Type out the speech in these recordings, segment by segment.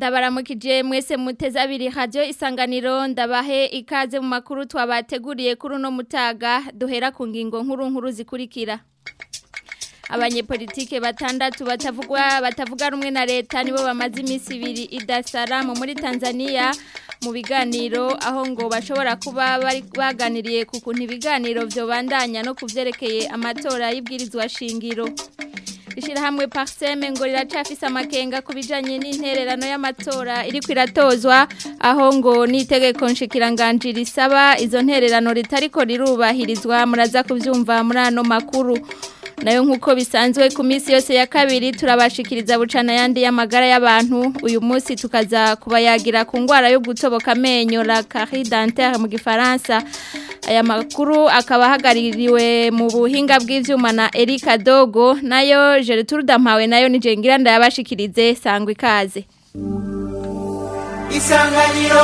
ndabaramukije mwese muteze abiri radio isanganiro ndabahe ikaze mu makuru twabateguriye kuri uno mutaga duhera ku ngingo nkuru nkuru zikurikira abanyepolitike batandatu batavugwa batavuga rumwe na leta nibo bamaze iminsi ibiri idasaramu muri Tanzania mu biganiro aho ngo bashobora kuba bari baganiriye ku kuntu ibiganiro byo bandanya no kuvyerekeye amatora y'ibwirizwa shingiro Ishirahamwe Parseme ngo riracafise amakenga kubijanye n'intererano y'amatora iri kwiratozwa aho ngo nitegeko nshikiranganje risaba izo ntererano ritariko rirubahirizwa muraza kuvyumva muri ano makuru nayo nkuko bisanzwe ku minsi yose ya kabiri turabashikiriza bucana yandi y'amagara y'abantu uyu munsi tukaza kubayagira ku ngwara yo gutoboka amenyo la carie dentaire mu gifaransa aya makuru akaba ahagaririwe mu buhinga bw'ivyuma na Erika Dogo nayo Gertrude Mpawe nayo ni jengira ndayabashikirize sangwa ikaze Isanganiro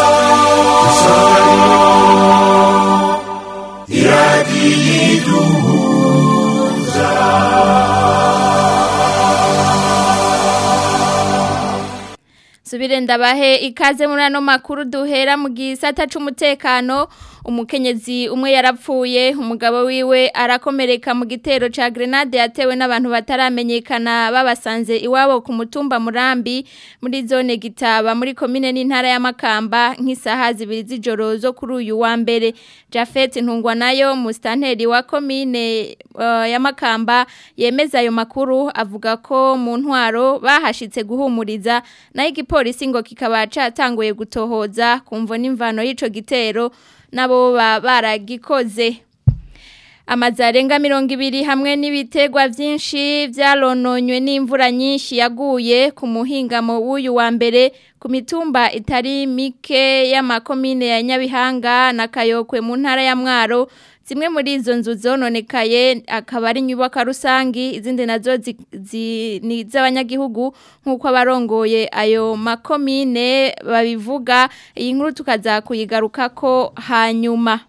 Subire ndabahe ikaze muri ano makuru duhera mu gisata c'umutekano umukenyezi umwe yarapfuye umugabo wiwe arakomereka mu gitero ca grenade yatewe n'abantu bataramenyekana babasanze iwabo ku mutumba murambi muri zone gitaba muri komine n'intara ya Makamba nk'isaha zibiri z'ijoro zo kuri uyu wa mbere Jafet Ntungwa nayo mustanteri wa komine uh, ya Makamba yemeza ayo makuru avuga ko mu ntwaro bahashitse guhumuriza nayo igipolisi ngo kikaba catanguye gutohoza kumvo n'imvano y'ico gitero nabo baragikoze amazi arenga mirongo ibiri hamwe n'ibitegwa byinshi byarononywe n'imvura nyinshi yaguye ku muhingamo w'uyu wa mbere ku mitumba itari mike y'amakomine ya nyabihanga na kayokwe mu ntara ya mwaro zimwe muri izo nzu zononekaye akaba ari inyubako rusangi izindi nazo ni iz'abanyagihugu nk'uko abarongoye ayo makomine babivuga iyi nkuru tukaza kuyigaruka ko hanyuma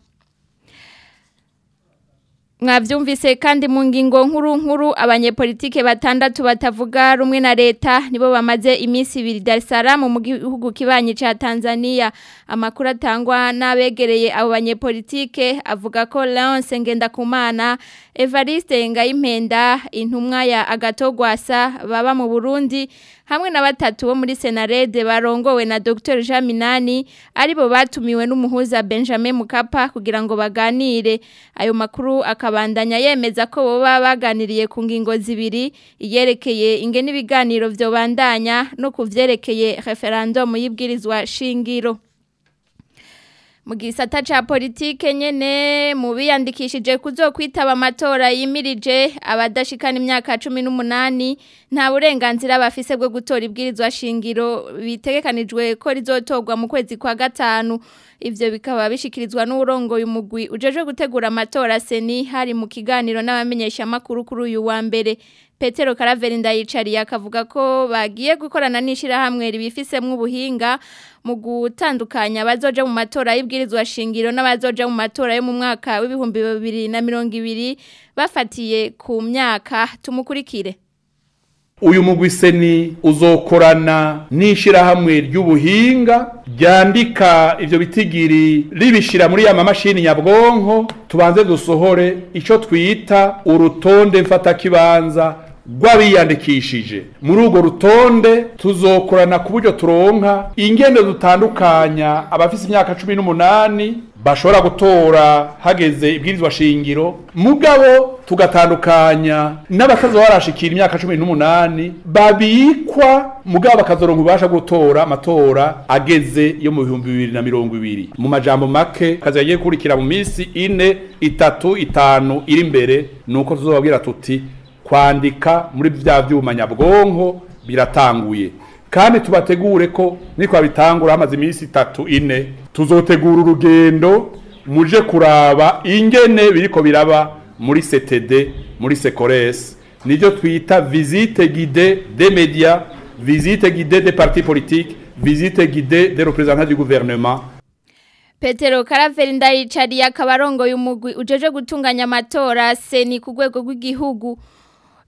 mwabyumvise kandi mu ngingo nkuru nkuru abanyepolitike batandatu batavuga rumwe na leta nibo bamaze iminsi ibiri Dar es Salaam mu gihugu kibanyi ca Tanzania amakuru atangwa n'abegereye abo banyepolitike avuga ko Leonce Ngendakumana Evariste Ngayimpenda intumwa ya Agatogwasa baba mu Burundi hamwe na batatu bo muri Senarede barongowe na Dr Jean Minani aribo batumiwe n'umuhuza Benjamin Mukapa kugira ngo baganire ayo makuru akabandanya yemeza ko boba baganiriye ku ngingo zibiri iyerekeye ingene ibiganiro byo bandanya no kuvyerekeye referendum y'ibwirizwa shingiro mu gisata ca politike nyene mu biyandikishije kuzokwitaba amatora yimirije abadashikana imyaka 18 nta burenganzira bafise bwo gutora ibwirizwa shingiro bitegekanijwe ko rizotorwa mu kwezi kwa gatanu ivyo bikaba bishikirizwa n'urongoye umugwi ujeje gutegura amatora seni hari mu kiganiro n'abamenyesha makuru kuri uyu wa mbere Petero Karaveri ndayicariye akavuga ko bagiye gukorana n'ishirahamwe ribifisemwe ubuhinga mu gutandukanya abazoja mu matora y'ibwirizwa shingiro n'abazoja mu matora yo mu mwaka w'ibihumbi bibiri na mirongo ibiri bafatiye ku myaka tumukurikire uyu mugwiseni uzokorana n'ishirahamwe ry'ubuhinga ryandika ivyo bitigiri ribishira muri ya mamashini nyabwonko tubanze dusohore ico twita urutonde mfatakibanza rw'abiyandikishije muri urwo rutonde tuzokorana ku buryo turonka ingendo dutandukanya abafise imyaka cumi n'umunani bashobora gutora hageze ibwirizwa shingiro mugabo tugatandukanya n'abatazoba barashikira imyaka cumi n'umunani babikwa mugabo bakazoronka ububasha gutora amatora ageze yo mu bihumbi bibiri na mirongo ibiri mu majambo make kazi yagiye gukurikira mu minsi ine itatu itanu iri imbere nuko tuzobabwira tuti kwandika muri vya vyuma nyabwonko biratanguye kandi tubategure ko niko bitangura hamaze iminsi itatu ine tuzotegura urugendo muje kuraba ingene biriko biraba muri CTD muri Secores nivyo twita visite guidée des médias visite guidée des partis politiques visite guidée des représentants du gouvernement Petero Karaveri ndayicariye akabarongo y'umugwi ujeje gutunganya amatora seni ku rwego rw'igihugu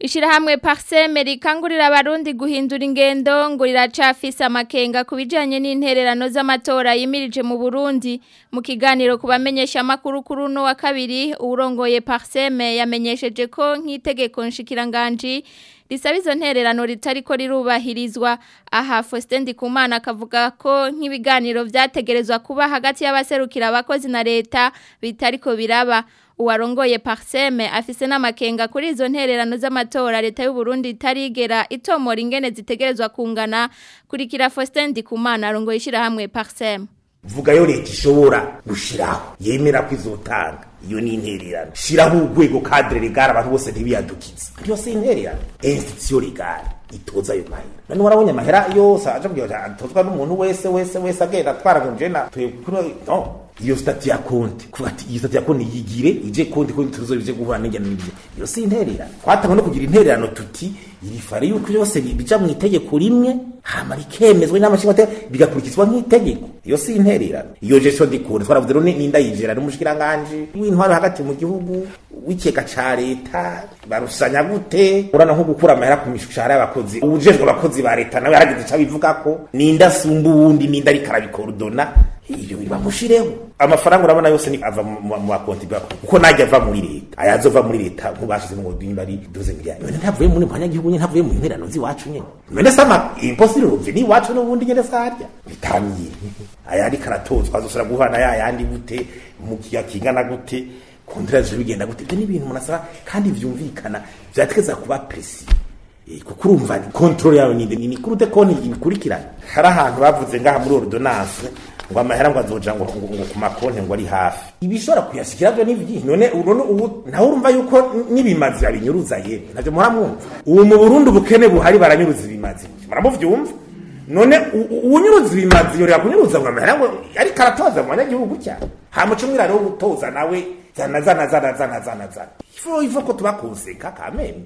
Ishirahamwe Parseme rikangurira abarundi guhindura ingendo ngo riracafise amakenga kubijanye n'intererano z'amatora yimirije mu Burundi mu kiganiro kubamenyesha makuru kuri no wa kabiri urongoye Parseme yamenyesheje ko nk'itegeko nshikiranganje risaba izo ntererano ritariko rirubahirizwa aha Faustin Ndikumana akavuga ko nk'ibiganiro vyategerezwa kuba hagati y'abaserukira abakozi na leta bitariko biraba uwarongoye Parseme afise n'amakenga kuri izo ntererano z'amatora leta y'u Burundi itarigera itomora ingene zitegerezwa kungana kurikira Faustin Ndikumana arongoye ishirahamwe Parseme vuga yo leta ishobora gushiraho yemera ko izotanga iyo ni intererano shiraho urwego cadre legale abantu bose ntibiyadukiza iyo si intererano institution legale itoza ayo mahera none warabonye amahera yose aje kugira atozwa n'umuntu wese wese wese agenda atwara ngo jena twekuri no iyo stati ya konti kuva ati iyo stati ya konti yigire ije konti konti tuzo bije guhura n'ingene n'ibyo iyo si intererano twatanga no kugira intererano tuti iri fare yuko byose bija mu itegeko rimwe hama rikemezwa n'amashimate bigakurikizwa nk'itegeko iyo si intererano iyo gestion de compte twaravuze rone ninda yijera n'umushikiranganje w'intwaro hagati mu gihugu w'ikeka ca leta barusanya gute urana nko gukura amahera ku mishahara y'abakozi ubujejwe abakozi ba leta nawe haragize ico bivuga ko ninda sumba uwundi ninda rikarabikordona iyo bamushireho amafaranga urabona yose ni ava mu makonti bwa kuko najya ava muri leta ayazova muri leta nk'ubashize ngo dimba ari 12 miliyoni none ntavuye muri mpanya gihugu nyine ntavuye mu interano ziwacu nyine none sama impossible ruvye ni wacu n'ubundi nyene sarya bitamiye ayandi karatozwa azosura guhana ya yandi gute mu kiya kingana gute kontreze bigenda gute ibyo ni ibintu munasaba kandi vyumvikana vyategeza kuba precis kuko urumva control yawe ni ni kurute konti ikurikirana hari ahantu bavuze ngaha muri ordonnance ngo amahera ngo azoja ngo ngo ku makonti ngo ari hafi ibishobora kuyashikira byo n'ivyi none none ubu naho urumva yuko nibimazi abinyuruza ye navyo muhamwumva ubu mu Burundi ubukene buhari baranyuruza ibimazi muramuvyumva none unyuruza ibimazi yorera kunyuruza ngo amahera ngo ari karatoza mu banyagihugu cyane hamuca umwiraro wo gutoza nawe zana zana zana zana zana zana ifo ifo ko tubakonseka kameme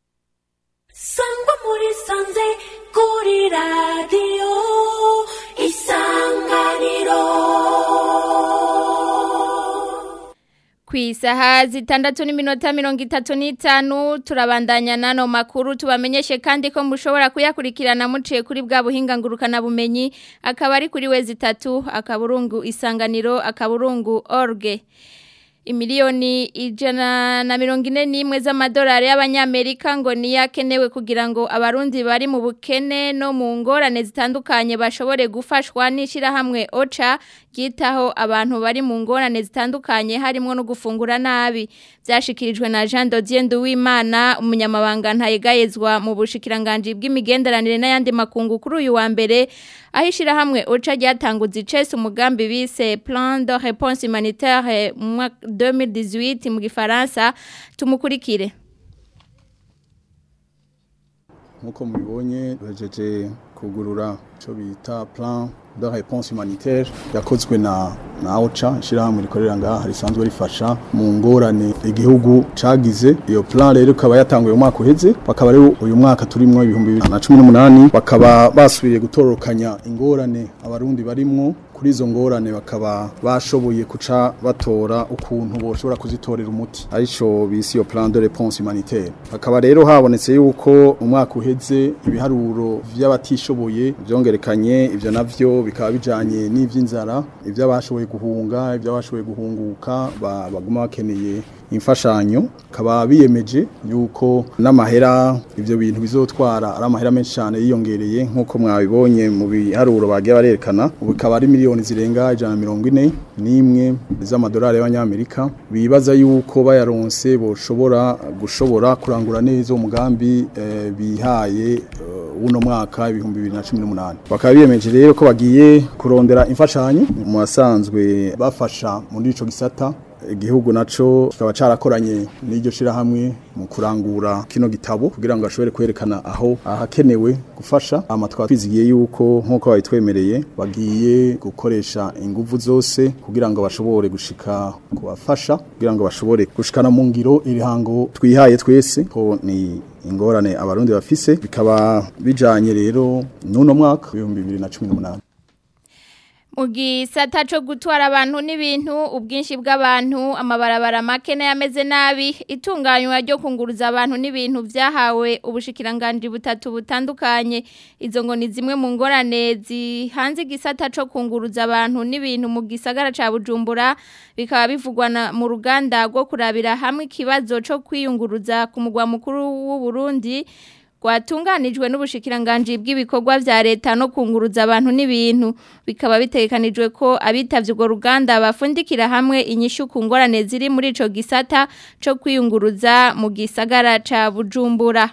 sangwa muri sanze kuri radiyo isanganiro ku isaha zitandatu n'iminota mirongo itatu n'itanu turabandanya n'ano makuru tubamenyeshe kandi ko mushobora kuyakurikirana muciye kuri bwa buhinga ngurukanabumenyi akaba ari kuri we zitatu akaburungu isanganiro akaburungu orge imiliyoni ijana na mirongo ine n'imwe z'amadolari y'abanyamerika ngo niyo akenewe kugira ngo abarundi bari mu bukene no mu ngorane zitandukanye bashobore gufashwa n'ishyirahamwe oca ryitaho abantu bari mu ngorane zitandukanye harimo no gufungura nabi byashyikirijwe na jean dodier nduwimana umunyamabanga ntayegayezwa mu bushikiranganji bw'imigenderanire n'ayandi makungu kuri uyu wa mbere aho ishyirahamwe oca ryatanguze icese umugambi bise plan de réponse humanitaire mu mwaka 2018 mu gifaransa tumukurikire nkuko mubibonye bajeje kugurura icyo bita plan de réponse humanitaire yakozwe na na OCHA ishirahamwe rikorera ngaha risanzwe rifasha mu ngorane igihugu cagize iyo plan rero ikaba yatanguye mu mwaka uheze bakaba rero uyu mwaka turimwo ibihumbi bibiri na cumi n'umunani bakaba basubiriye gutororokanya ingorane abarundi barimwo kuri izo ngorane bakaba bashoboye kuca batora ukuntu boshobora kuzitorera umuti arico bisi iyo plan de réponse humanitaire hakaba rero habonetse yuko umwaka uheze ibiharuro vy'abatishoboye vyongerekanye ivyo navyo bikaba bijanye n'ivy'inzara ivy'abashoboye guhunga ivy'abashoboye guhunguka baguma bakeneye imfashanyo kaba biyemeje yuko n'amahera ivyo bintu bizotwara ari amahera menshi cyane yiyongereye nk'uko mwabibonye mu biharuro bagiye barerekana ubu bikaba ari miliyoni zirenga ijana na mirongo ine n'imwe z'amadolari y'abanyamerika bibaza yuko bayaronse boshobora gushobora kurangura neza umugambi eh, bihaye uh, uno mwaka ibihumbi bibiri na cumi n'umunani bakaba biyemeje rero ko bagiye kurondera imfashanyo mu basanzwe bafasha muri ico gisata igihugu naco kikaba carakoranye n'iryo shirahamwe mu kurangura kino gitabo kugira ngo ashobore kwerekana aho ahakenewe gufasha amatwa twizigiye yuko nkuko bayitwemereye bagiye gukoresha inguvu zose kugira ngo bashobore gushika kubafasha kugira ngo bashobore gushikana mu ngiro irihango twihaye twese ko ni ingorane abarundi bafise bikaba bijanye rero n'uno mwaka w'ibihumbi bibiri na cumi n'umunani mu gisata cyo gutwara abantu n'ibintu ubwinshi bw'abantu amabarabara make n'ayameze nabi itunganywa ryo kunguruza abantu n'ibintu byahawe ubushikiranganje butatu butandukanye izo ngo ni zimwe mu ngorane zihanze igisata cyo kunguruza abantu n'ibintu mu gisagara ca Bujumbura bikaba bivugwa na- mu ruganda rwo kurabira hamwe ikibazo cyo kwiyunguruza ku mugwa mukuru w'u Burundi rwatunganijwe n'ubushikiranganje bw'ibikorwa vya leta no kunguruza abantu n'ibintu bikaba bitegekanijwe ko abitavye urwo ruganda bafundikira hamwe inyishu ku ngorane ziri muri ico gisata co kwiyunguruza mu gisagara ca Bujumbura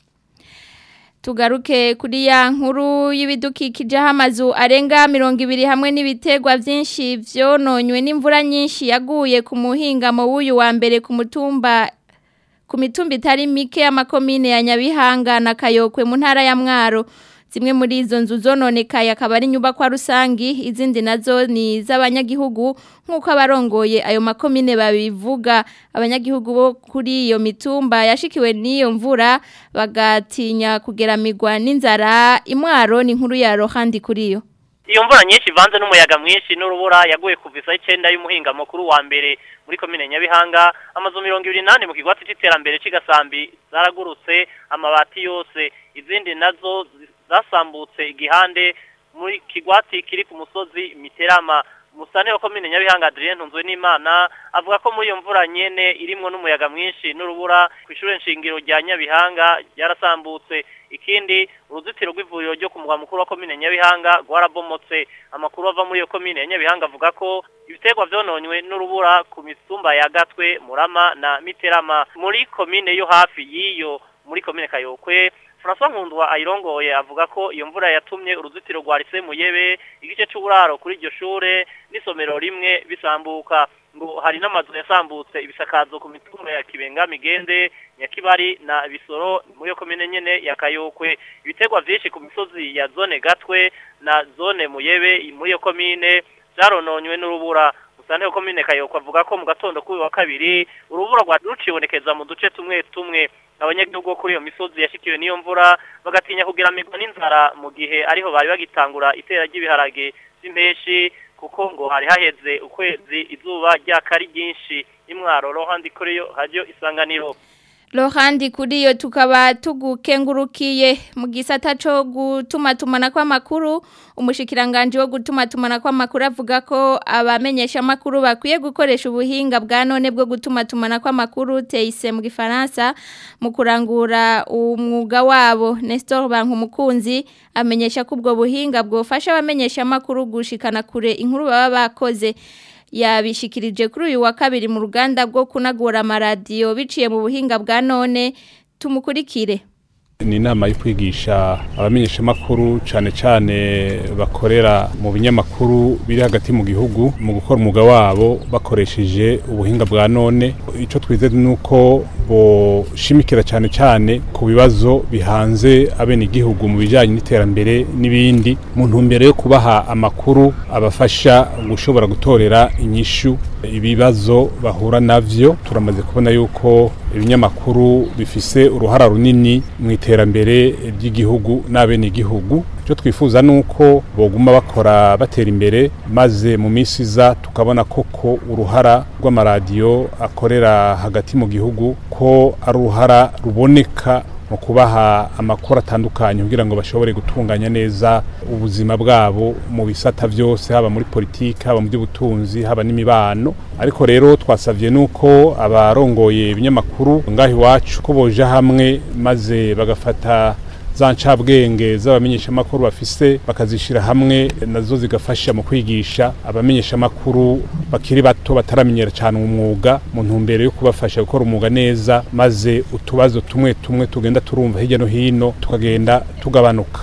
Tugaruke kuri ya nkuru y'ibidukikije aho amazu arenga mirongo ibiri hamwe n'ibitegwa byinshi vyononywe n'imvura nyinshi yaguye ku muhingamo w'uyu wa mbere ku mutumba ku mitumba itari mike y'amakomine ya Nyabihanga na Kayokwe mu ntara ya Mwaro zimwe muri izo nzu zononekaye akaba ari inyubakwa rusangi izindi nazo ni iz'abanyagihugu nk'uko abarongoye ayo makomine babivuga abanyagihugu bo kuri iyo mitumba yashikiwe n'iyo mvura bagatinya kugeramirwa n'inzara imwaro ni inkuru ya rohandi kuri yo iyo mvura nyinshi ivanze n'umuyaga mwinshi n'urubura yaguye kuva isaha icyenda y'umuhinga mukuru wa mbere muri komine nyabihanga amazu mirongo ibiri n'ane mu kigwati c'iterambere c'igasambi zaragurutse amabati yose izindi nazo zi- zasambutse igihande muri kigwati kiri ku musozi miterama musane wa komine nyabihanga Adrien Ntunzwe n'Imana avuga ko muri iyo mvura nyene irimwo n'umuyaga mwinshi n'urubura ku ishure nshingiro rya Nyabihanga yarasambutse ikindi uruzitiro rw'ivuriro ryo ku mugwa mukuru wa komine Nyabihanga rwarabomotse amakuru ava muri iyo komine ya Nyabihanga avuga ko ibiterwa vyononywe n'urubura ku misumba ya Gatwe Murama na Miterama muri komine yo hafi yiyo muri komine Kayokwe François Nkundwa ayirongoye avuga ko iyo mvura yatumye uruzitiro rwa Lycée Muyebe igice c'uburaro kuri iryo shure n'isomero rimwe bisambuka ngo hari n'amazu yasambutse ibisakazo ku mitumba ya Kibenga Migende Nyakibari na Bisoro muri yo komine nyene ya Kayokwe ibiterwa vyinshi ku misozi ya zone Gatwe na zone Muyebe muri yo komine vyarononywe n'urubura Musane komine Kayokwe avuga ko mu gatondo kuri wa kabiri urubura rwa rucibonekeza mu duce tumwe tumwe abanyagihugu bo kuri iyo misozi yashikiwe n'iyo mvura bagatinya kugeramirwa n'inzara mu gihe ariho bari bagitangura itera ry'ibiharage by'impeshi kuko ngo hari haheze ukwezi izuba ryakari ryinshi imwaro rohandi kuri yo hajyo isanganiro Lohandi kuri yo tukaba tugukengurukiye mu gisata cyo gutuma tumana kw'amakuru umushikiranganje wo gutuma tumana kw'amakuru avuga ko abamenyesha amakuru bakwiye gukoresha ubuhinga bwa none bwo gutuma tumana kw'amakuru teise mu gifaransa mu kurangura umwuga wabo Nestor Bankumukunzi amenyesha ko ubwo buhinga bwofasha abamenyesha amakuru gushikana kure inkuru baba bakoze yabishikirije kuri uyu wa kabiri mu ruganda rwo kunagura amaradiyo biciye mu buhinga bwa none tumukurikire ni inama yo kwigisha abamenyeshamakuru cyane cyane bakorera mu binyamakuru biri hagati mu gihugu mu gukora umwuga wabo bakoresheje ubuhinga bwa none icyo twize ni uko boshimikira cyane cyane ku bibazo bihanze abenegihugu mu bijyanye n'iterambere n'ibindi mu ntumbero yo kubaha amakuru abafasha gushobora gutorera inyishu ibibazo bahura navyo turamaze kubona yuko ibinyamakuru bifise uruhara runini mu iterambere ry'igihugu n'abenegihugu icyo twifuza ni uko boguma bakora batera imbere maze mu minsi iza tukabona koko uruhara rw'amaradiyo akorera hagati mu gihugu ko ari uruhara ruboneka mu kubaha amakuru atandukanye kugira ngo bashobore gutunganya neza ubuzima bwabo mu bisata byose haba muri politiki haba mu by'ubutunzi haba n'imibano ariko rero twasabye nuko abarongoye ibinyamakuru ngaho iwacu ko boja hamwe maze bagafata za ncabwenge z'abamenyeshamakuru bafise bakazishira hamwe nazo zigafasha mu kwigisha abamenyeshamakuru bakiri bato bataramenyera cyane umwuga mu ntumbero yo kubafasha gukora umwuga neza maze utubazo tumwe tumwe tugenda turumva hirya no hino tukagenda tugabanuka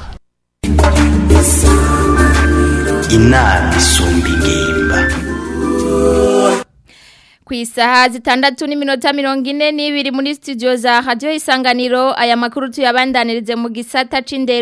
inama isumba ingimba ku isaha zitandatu n'iminota mirongo ine n'ibiri muri studio za radiyo isanganiro aya makuru tuyabandanirize mu gisata c'indero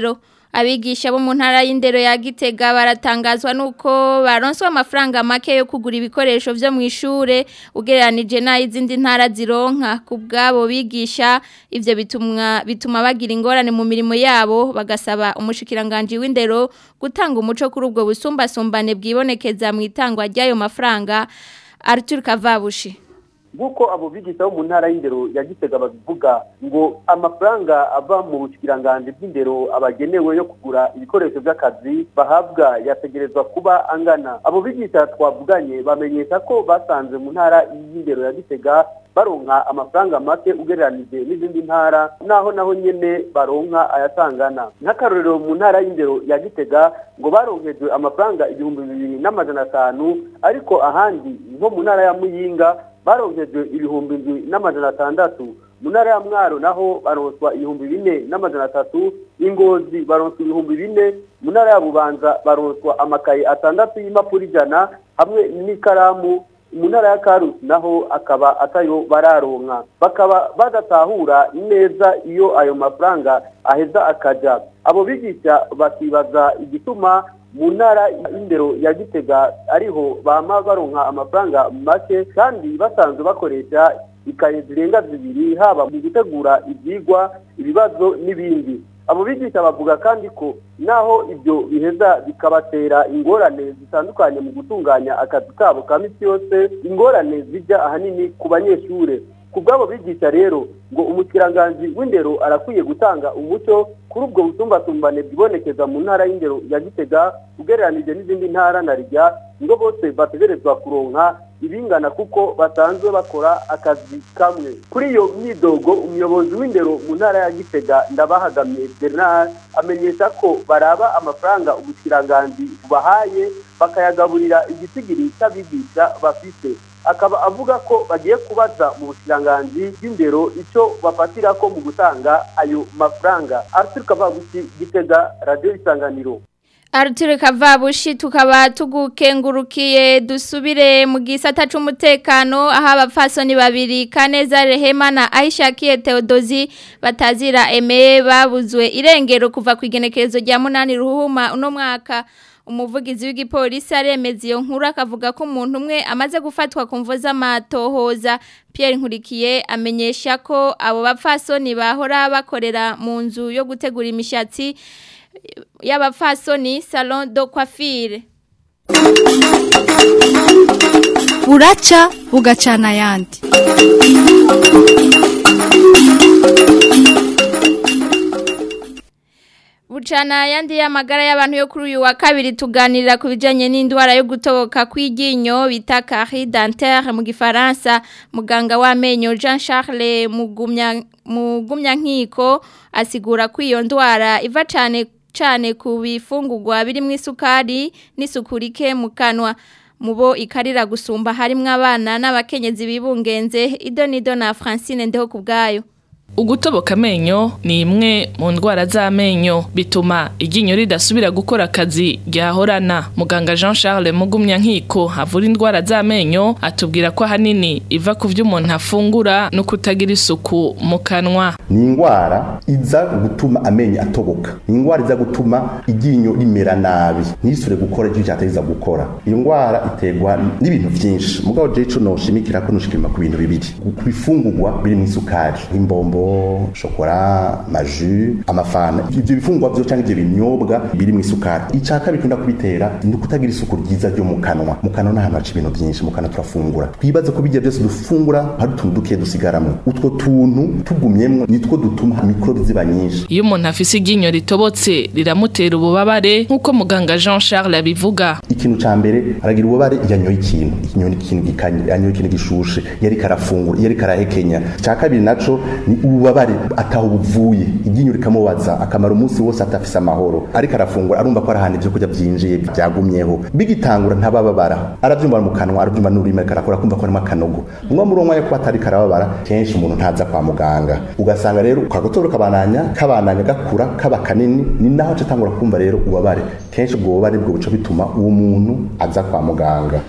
abigisha bo mu ntara y'indero ya Gitega baratangazwa nuko baronswa amafaranga make yo kugura ibikoresho vyo mu ishure ugereranije n'izindi ntara zironka ku bwabo bigisha ivyo bituma bituma bagira ingorane mu mirimo yabo bagasaba umushikiranganje w'indero gutanga umuco kuri ubwo busumbasumbane bwibonekeza mu itangwa ry'ayo mafaranga Arthur Kavabushi nk'uko abo bigisha bo mu ntara y'indero ya gitega babivuga ngo amafaranga ava mu bushikiranganje bw'indero abagenewe yo kugura ibikoresho by'akazi bahabwa yategerezwa kuba angana abo bigisha twavuganye bamenyesha ko basanze mu ntara y'indero ya gitega baronka amafaranga make ugereranije n'izindi ntara naho naho nyene baronka ayatangana nk'akarorero mu ntara y'indero ya gitega ngo baronkejwe amafaranga ibihumbi bibiri n'amajana atanu ariko ahandi nko mu ntara ya muyinga baronkejwe ibihumbi indwi n'amajana atandatu mu ntara ya mwaro naho baronswa ibihumbi bine n'amajana atatu ingozi baronswa ibihumbi bine mu ntara ya bubanza baronswa amakaye atandatu y'impapuro ijana hamwe n'ikaramu mu ntara ya karusi naho akaba atayo bararonka bakaba badatahura neza iyo ayo mafaranga aheza akaja abo bigisha bakibaza igituma mu ntara y'indero ya gitega ariho bama baronka amafaranga make kandi basanzwe bakoresha ikaye zirenga zibiri haba mu gutegura ibyigwa ibibazo n'ibindi abo bigisha bavuga kandi ko naho ibyo biheza bikabatera ingorane zitandukanye mu gutunganya akazi kabo ka misi yose ingorane zijya ahanini ku banyeshure ku bw'abo bigisha rero ngo umukiranganji w'indero arakwiye gutanga umuco kuri ubwo busumbasumbane bwibonekeza mu ntara y'indero ya gitega ugereranije n'izindi ntara na rijya ngo bose bategerezwa kuronka ibingana kuko basanzwe bakora akazi kamwe kuri iyo myidogo umuyobozi w'indero mu ntara ya gitega ndabahagamye bernard amenyesha ko baraba amafaranga ubukiranganji bubahaye bakayagaburira igisigiri cy'abigisha bafite akaba avuga ko bagiye kubaza mu bukiranganji bw'indero icyo bafatira ko mu gutanga ayo mafaranga arthur kavabuki gitega radiyo isanganiro Arutire Kavabushi tukaba tugukengurukiye dusubire mu gisata c'umutekano aho abapfasoni babiri Kaneza Rehema na Aishakiye Theodosi batazira eme babuzwe irengero kuva ku igenekerezo rya munani ruhuma uno mwaka umuvugizi w'igipolisi aremeza iyo nkuru akavuga ko umuntu umwe amaze gufatwa ku mvo z'amatohoza Pierre Nkurikiye amenyesha ko abo bapfasoni bahora bakorera mu nzu yo gutegura imishatsi y'abapfasoni salon de coiffure buraca bugacana ayandi Bucana yandi y'amagara y'abantu yo kuri uyu wa kabiri tuganirira ku bijanye n'indwara yo gutoboka kw'iryinyo bita carie dentaire mu gifaransa muganga w'amenyo Jean Charles Mugumya Mugumya nkiko asigura ko iyo ndwara iva cane cane ku bifungurwa biri mu isukari n'isukurike mu kanwa mubo ikarira gusumba harimwo abana n'abakenyezi bibungenze idonido na Francine ndeho kubgayo Ugutoboka amenyo ni imwe mu ndwara z'amenyo bituma iryinyo ridasubira gukora akazi ryahorana muganga Jean Charles Mugumya nkiko avura indwara z'amenyo atubwira ko ahanini iva ku byo umuntu afungura no kutagira isuku mu kanwa ni indwara iza gutuma amenyo atoboka ni indwara iza gutuma iryinyo rimera nabi ntisure gukora icyo cyateza gukora iyo ndwara iterwa n'ibintu byinshi mugabo je ico noshimikira ko nushikima ku bintu bibiri ku bifungurwa biri mu isukari nk'imbombo shokora maju amafana ivyo bifungurwa vyo canke ivyo binyobwa biri mu isukari ica kabiri kunda kubitera ni ukutagira isuku ryiza ryo mu kanwa mu kanwa n'ahantu haca ibintu byinshi mu kanwa turafungura twibaze ko bijya byose dufungura hari utuntu duke dusigaramwo utwo tuntu tugumyemwo nitwo dutuma mikorobe ziba nyinshi iyo umuntu afise iryinyo ritobotse riramutera ububabare nk'uko muganga Jean Charles abivuga ikintu ca mbere aragira ububabare yanyoye ikintu ikinyoye ikintu gikanye yanyoye ikintu gishushe yari karafungura yari karahekenya ca kabiri naco ni ububabare ataho buvuye iryinyo rikamubaza akamara umunsi wose atafise amahoro ariko arafungura arumva ko ari ahantu ivyo kurya vyinjiye byagumyeho bigitangura ntabababara aravyumva mu kanwa aravyumva n'ururimi ariko arakora kumva ko harimo akanogo umwe muri umwe ko atari karababara kenshi umuntu ntaza kwa muganga ugasanga rero kagotoro kabananya kabananya gakura kaba kanini ni naho catangura kumva rero ubabare kenshi ubwo bubabare bwo buco bituma uwo muntu aza kwa muganga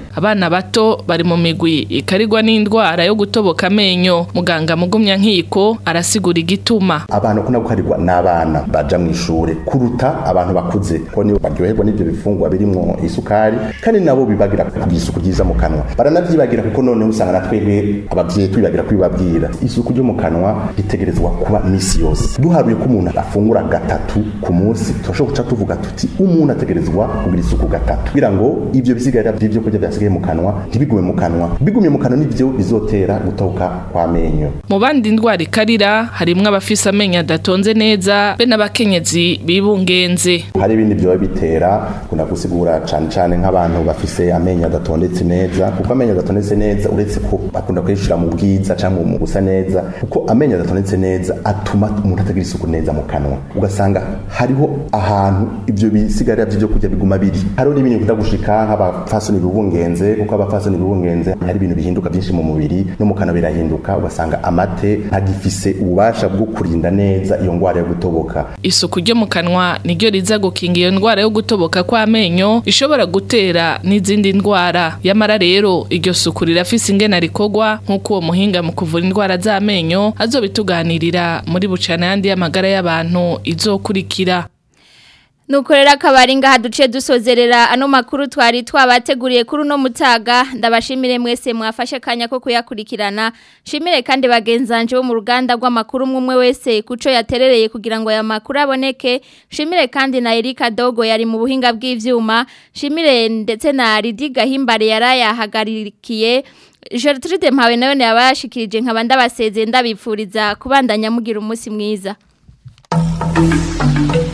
abana bato bari mu migwi ikarigwa n'indwara yo gutoboka amenyo muganga mugumya nkiko arasigura igituma abantu kuna gukarirwa n'abana baja mu ishure kuruta abantu bakuze ko nibo baryoherwa n'ivyo bifungwa birimwo isukari kandi nabo bibagira kugira isuku ryiza mu kanwa baranavyibagira kuko noneho usanga na twebwe abavyeyi twibagira kubibabwira isuku ryo mu kanwa ritegerezwa kuba misi yose duharuye ko umuntu afungura gatatu ku munsi turashobora guca tuvuga tuti umuntu ategerezwa kugira isuku gatatu kugira ngo ivyo bisigarira vy'ivyo kurya vyasigaye mu kanwa ntibigume mu kanwa bigumye mu kanwa nivyo bizotera gutoka kw'amenyo mu bandi ndwara ikarira harimwo abafise amenyo adatonze neza be n'abakenyezi bibungenze hari ibindi vyoba bitera kuna gusigura cane cane nk'abantu bafise amenyo adatondetse neza kuko amenyo adatondetse neza uretse ko bakunda kuyishira mu bwiza cyangwa mu gusa neza kuko amenyo adatondetse neza atuma umuntu atagira isuku neza mu kanwa ugasanga hariho ahantu ivyo bisigarira vy'ivyo kurya biguma biri hariho n'ibintu bikunda gushika nk'abafasoni bibungenze kuko abafasoni bibungenze hari ibintu bihinduka byinshi mu mubiri no mu kanwa birahinduka ugasanga amate ntagifise ububasha bwo kurinda neza iyo ngwara yo gutoboka isuku ryo mu kanwa niryo riza gukinga iyo ndwara yo gutoboka kw'amenyo ishobora gutera n'izindi ndwara yamara rero iryo suku rirafise ingena rikogwa nk'uko uwo muhinga mu kuvura indwara z'amenyo azobituganirira muri bucana yandi y'amagara y'abantu izokurikira Nukorera kabari ngaha duce dusozerera ano makuru twari twabateguriye kuri no mutaga ndabashimire mwese mwafashe kanya ko kuyakurikirana shimire kandi bagenzanje bo mu ruganda rw'amakuru umwe wese kuco yaterereye kugira ngo aya makuru aboneke shimire kandi na Erika Dogo yari mu buhinga bw'ivyuma shimire ndetse na Ridi Gahimbare yarayahagaririkiye Gertrude Mpawe nayo yabashikirije nkabanda basezeye ndabipfuriza kubandanya mugira umunsi mwiza